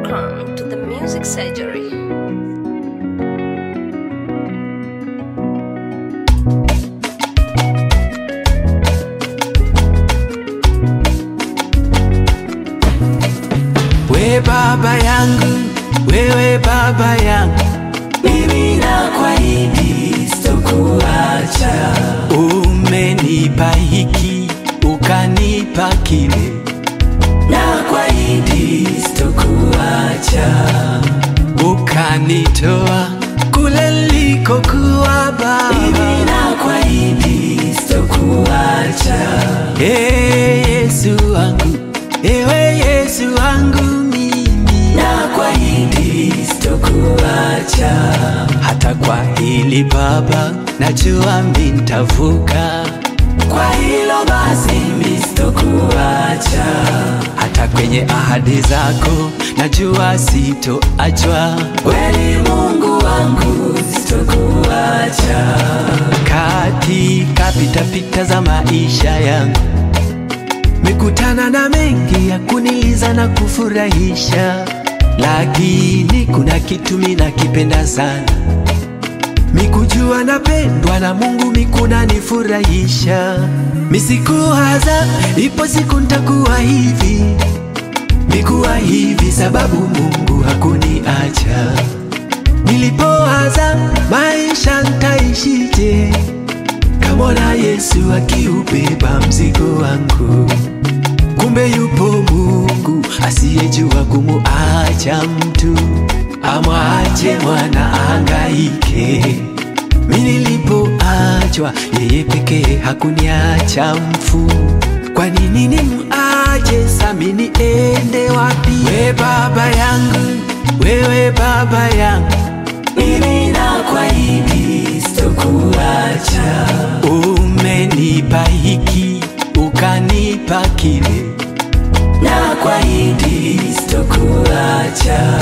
Welcome to the Music Surgery. We baba yangu, wewe baba yangu, mimi nakuahidi sitokuacha. Umenipa hiki ukanipa kile, nakuahidi sitokuacha. Ukanitoa kule nilikokuwa baba, mimi nakuahidi sitokuacha. Hey, Yesu wangu, ewe Yesu wangu mimi nakuahidi sitokuacha. Hata kwa hili Baba, najua mimi nitavuka. Kwa hilo basi mimi sitokuacha. Hata kwenye ahadi zako najua sitoachwa. Kweli Mungu wangu sitokuacha. Katika pitapita za maisha yangu Mekutana na mengi ya kuniliza na kufurahisha, lakini kuna kitu mimi nakipenda sana, mikujua napendwa na Mungu, mikuna nifurahisha. Misikuwaza ipo siku ntakuwa hivi, mikuwa hivi sababu Mungu hakuniacha. Nilipowaza maisha ntaishije, kamona Yesu akiubeba mzigo wangu. Kumbe yupo Mungu asiyejua kumuacha mtu, amwache mwana ahangaike. Mimi nilipoachwa, yeye pekee hakuniacha mfu. Kwa nini nimuache sami niende wapi? We baba yangu, wewe baba yangu, mimi nakuahidi sitokuacha. Umenipa hiki ukanipa kile, nakuahidi sitokuacha.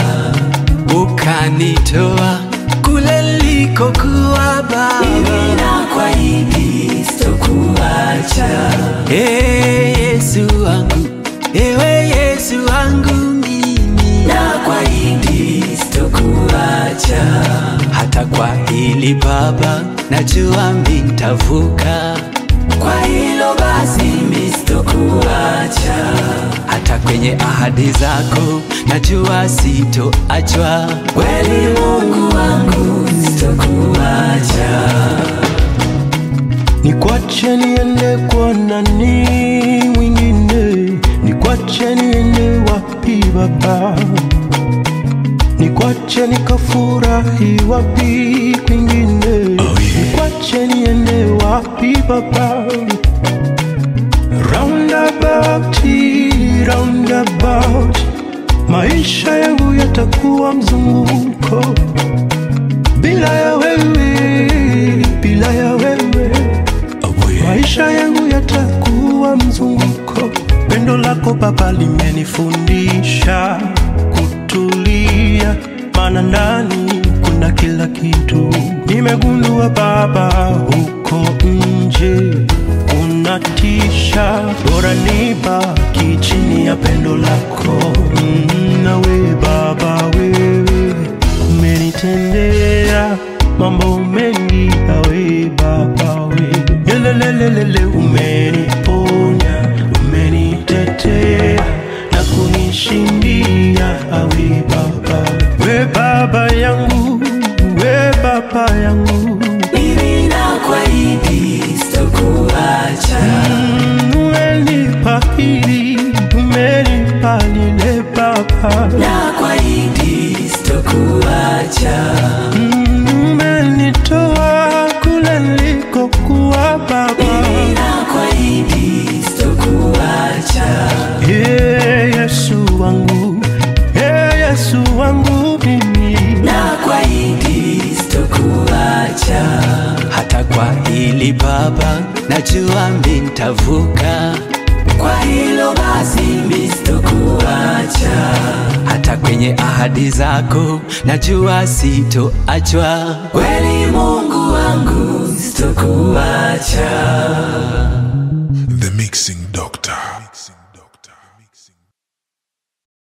Ukanitoa kule nilikokuwa baba, mimi nakuahidi sitokuacha. Hey, Yesu wangu, ewe Yesu wangu mimi nakuahidi sitokuacha. Hata kwa hili Baba, najua mimi nitavuka. Kwa hilo basi mimi sitokuacha. Hata kwenye ahadi zako najua sitoachwa. Kweli Mungu wangu sitokuacha. Nikwache niende kwa nani mwingine? Nikwache niende wapi Baba? Nikwache nikafurahi wapi kwingine? Nikwache niende wapi Baba? Roundabout, roundabout, maisha yangu yatakuwa mzunguko bila ya wewe, bila ya wewe maisha yangu yatakuwa mzunguko. Pendo lako Baba limenifundisha kutulia, maana ndani kuna kila kitu. Nimegundua Baba, huko nje unatisha, bora nibaki chini ya pendo lako. Mm, nawe Baba, wewe umenitendea mambo mengi, awe Baba we Yelelelelele, umeniponya, umenitetea na kunishindia, awe Baba we Baba yangu, we Baba yangu Mimi nakuahidi sitokuacha. Mm, umenipa hili, umenipa lile Baba Nakuahidi sitokuacha. Mm, umenitoa kule nilikokuwa Baba Mimi nakuahidi sitokuacha. Hey, Yesu wangu, hey, Yesu wangu mimi Nakuahidi sitokuacha. Hata kwa hili Baba, najua mimi nitavuka. Kwa hilo basi mimi sitokuacha. Hata kwenye ahadi zako najua sitoachwa. Kweli Mungu wangu sitokuacha. The Mixing